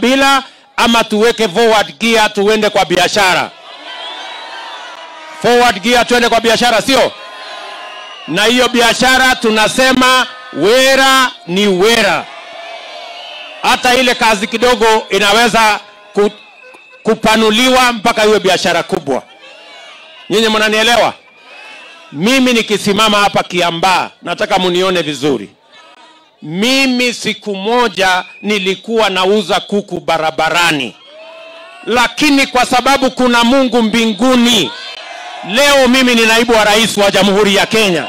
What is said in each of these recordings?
ukabila ama tuweke forward gear tuende kwa biashara forward gear tuende kwa biashara sio na hiyo biashara tunasema wera ni wera hata ile kazi kidogo inaweza ku, kupanuliwa mpaka iwe biashara kubwa nyinyi mnanielewa mimi nikisimama hapa kiambaa nataka munione vizuri mimi siku moja nilikuwa nauza kuku barabarani lakini kwa sababu kuna mungu mbinguni leo mimi ni naibu wa rais wa jamhuri ya kenya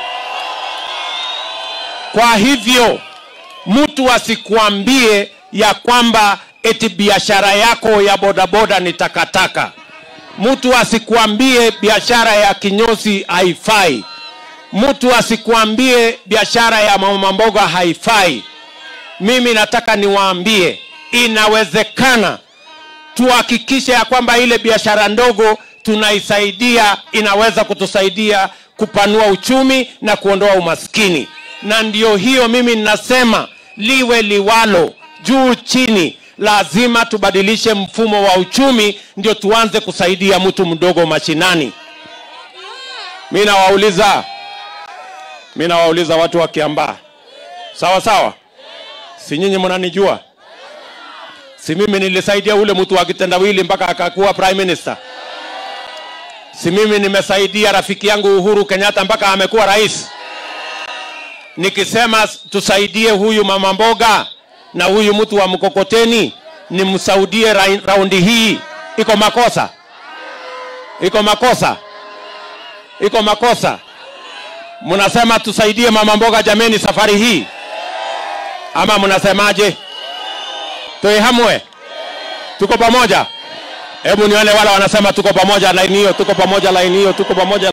kwa hivyo mtu asikuambie ya kwamba eti biashara yako ya bodaboda ni takataka mtu asikuambie biashara ya kinyozi haifai mtu asikuambie biashara ya mama mboga haifai mimi nataka niwaambie inawezekana tuhakikishe ya kwamba ile biashara ndogo tunaisaidia inaweza kutusaidia kupanua uchumi na kuondoa umaskini na ndio hiyo mimi ninasema liwe liwalo juu chini lazima tubadilishe mfumo wa uchumi ndio tuanze kusaidia mtu mdogo mashinani mi nawauliza mi nawauliza watu wa kiambaa sawa sawa si nyinyi mnanijua si mimi nilisaidia ule mtu wa kitendawili mpaka akakuwa prime minister si mimi nimesaidia rafiki yangu uhuru kenyatta mpaka amekuwa rais nikisema tusaidie huyu mama mboga na huyu mtu wa mkokoteni nimsaudie ra raundi hii iko makosa iko makosa iko makosa mnasema tusaidie mama mboga jameni safari hii ama mnasemaje tuihamwe tuko pamoja hebu nione wale wanasema tuko pamoja laini hiyo tuko pamoja laini hiyo tuko pamoja